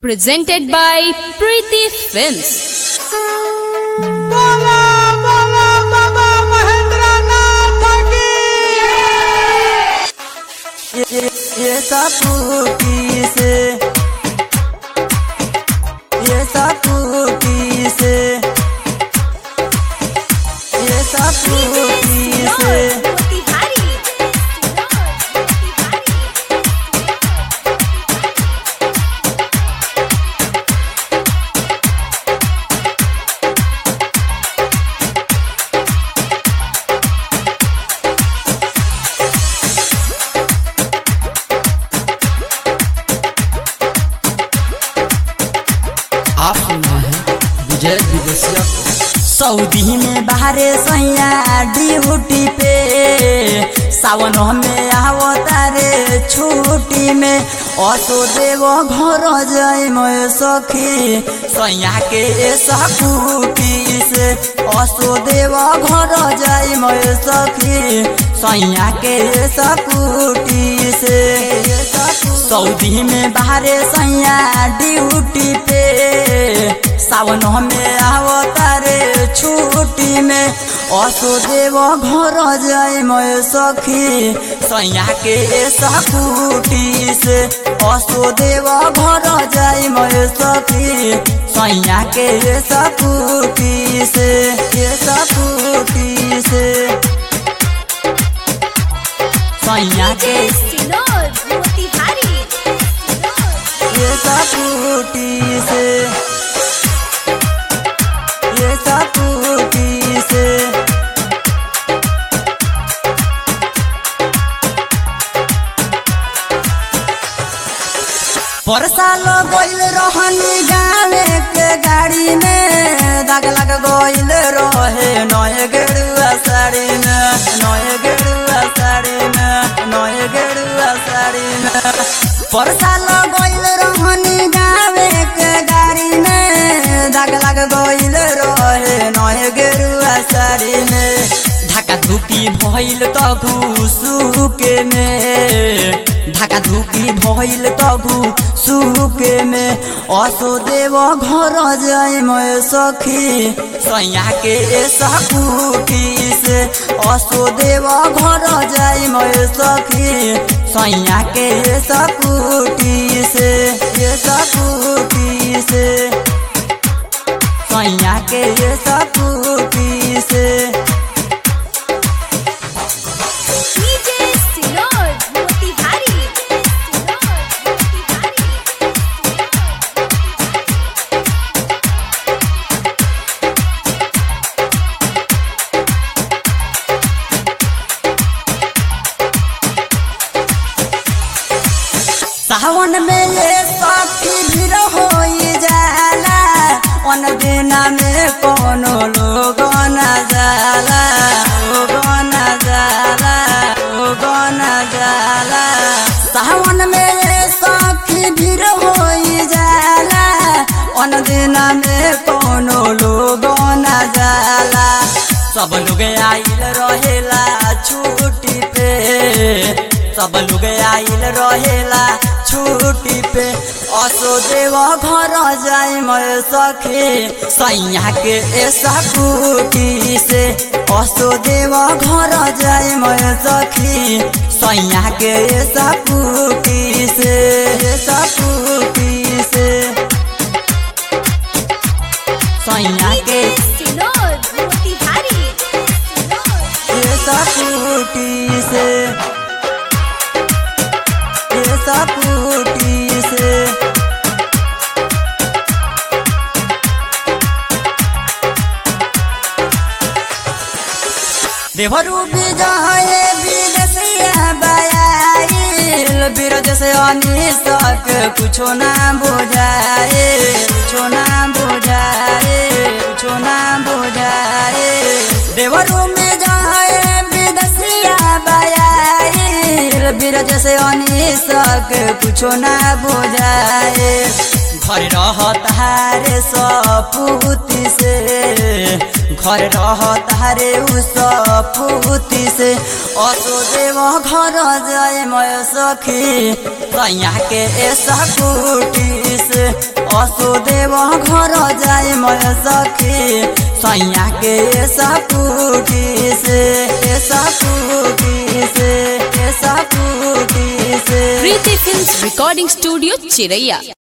Presented by Preeti Films. बाबा बाबा बाबा महेंद्रनाथ की ये ये सापुकी से ये सापुकी से ये सापुकी से आप सुन रहे हैं विजय विदेशिया को सऊदी में बाहरे सैया ड्यूटी पे सावन में आवता रे छुट्टी में असो देव घर जाय मैं सखी सैया के सकुटी से असो देव घर जाय मैं सखी सैया के सकुटी से सऊदी में बाहरे सैया ड्यूटी पे सावन में आवता रे छुट्टी में असो देव घर जाय मैं सखी सैया के सकुटी से असो देव घर जाय मैं सखी सैया के सकुटी से ये सकुटी से सैया के ये सकुटी से ये सकुटी से परसाल गइल रहनी गावे के गाड़ी में दाग लग गइल रहे नए गेरुआ साड़ी में नए गेरुआ साड़ी में नए गेरुआ साड़ी में परसाल गइल रहनी गावे के गाड़ी में दाग लग गइल रहे नए गेरुआ साड़ी में ढाका धुकी भइल त घुसुके में ढाका धुकी भइल त सुके में असो देव घर जाय मैं सखी सैया के सकुटी से असो देव घर जाय मैं सखी सैया के सकुटी से ये सकुटी से सैया के सकुटी से सावन में ये सखी भीड़ हो जाला अन दिना में कोनो लोग न जाला लोग न जाला लोग न जाला सावन में ये सखी भीड़ हो जाला अन दिना में कोनो लोग न जाला सब लोग आइल रहेला छुट्टी पे सब लोग आइल रहेला छुट्टी पे असो देव घर जाय मैं सखी सैया के सकुटी से असो देव घर जाय मैं सखी सैया के सकुटी से सकुटी से सैया के सकुटी से ये सकुटी से देवरू विजय विदेशिया बयाइल बिरज से अनिस्तक कुछो ना बुझाए कुछो ना बुझाए कुछो ना बुझाए देवरू में जाए विदेशिया बयाइल बिरज से अनिस्तक कुछो ना बुझाए घर रहतारे सपूती से घर रहतारे उ सपूती से असो देव घर जाए मैं सखी सैया के सकुटी से वसुदेव घर जाए मैं सखी सैया के सपूटी से सपूटी से सपूटी से Preeti Films Recording Studio, Chiraiya.